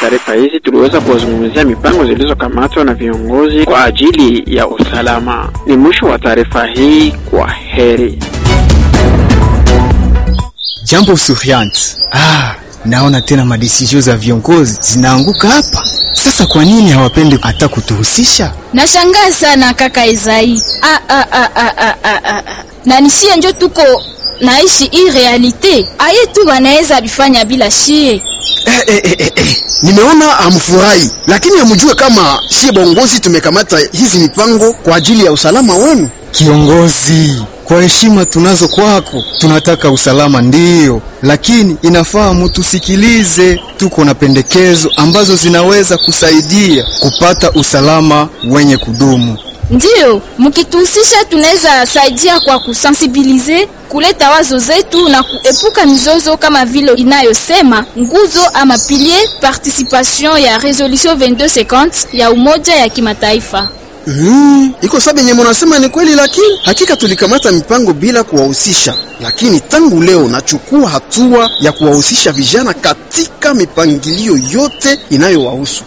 taarifa hizi tuliweza kuwazungumzia mipango zilizokamatwa na viongozi kwa ajili ya usalama. Ni mwisho wa taarifa hii, kwa heri. Jambo Sufyant. Ah, naona tena madesizio za viongozi zinaanguka hapa. Sasa kwa nini hawapendi hata kutuhusisha? Nashangaa sana kaka Ezai. Ah, ah, ah, ah, ah, ah, ah. Na nishie njo tuko naishi hii realite aye tu wanaweza bifanya bila shie. Eh, eh, eh, eh, eh. Nimeona amfurahi, lakini amjue kama shie bongozi tumekamata hizi mipango kwa ajili ya usalama wenu. Kiongozi, kwa heshima tunazo kwako, tunataka usalama ndiyo, lakini inafaa mutusikilize. Tuko na pendekezo ambazo zinaweza kusaidia kupata usalama wenye kudumu. Ndiyo, mkituhusisha tunaweza saidia kwa kusensibilize, kuleta wazo zetu na kuepuka mizozo kama vile inayosema nguzo ama pilier participation ya resolution 2250 ya Umoja ya Kimataifa. Mm, iko sababu yenye munasema ni kweli, lakini hakika tulikamata mipango bila kuwahusisha, lakini tangu leo nachukua hatua ya kuwahusisha vijana katika mipangilio yote inayowahusu.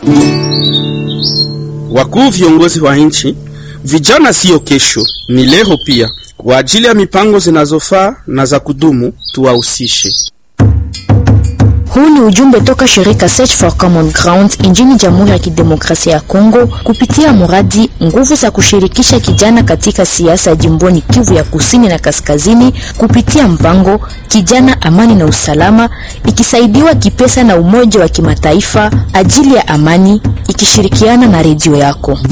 Wakuu viongozi wa nchi, vijana siyo kesho, ni leo pia. Kwa ajili ya mipango zinazofaa na za kudumu, tuwahusishe. Huu ni ujumbe toka shirika Search for Common Ground nchini Jamhuri ya Kidemokrasia ya Kongo kupitia mradi nguvu za kushirikisha kijana katika siasa jimboni Kivu ya Kusini na Kaskazini kupitia mpango Kijana Amani na Usalama, ikisaidiwa kipesa na Umoja wa Kimataifa ajili ya amani, ikishirikiana na redio yako.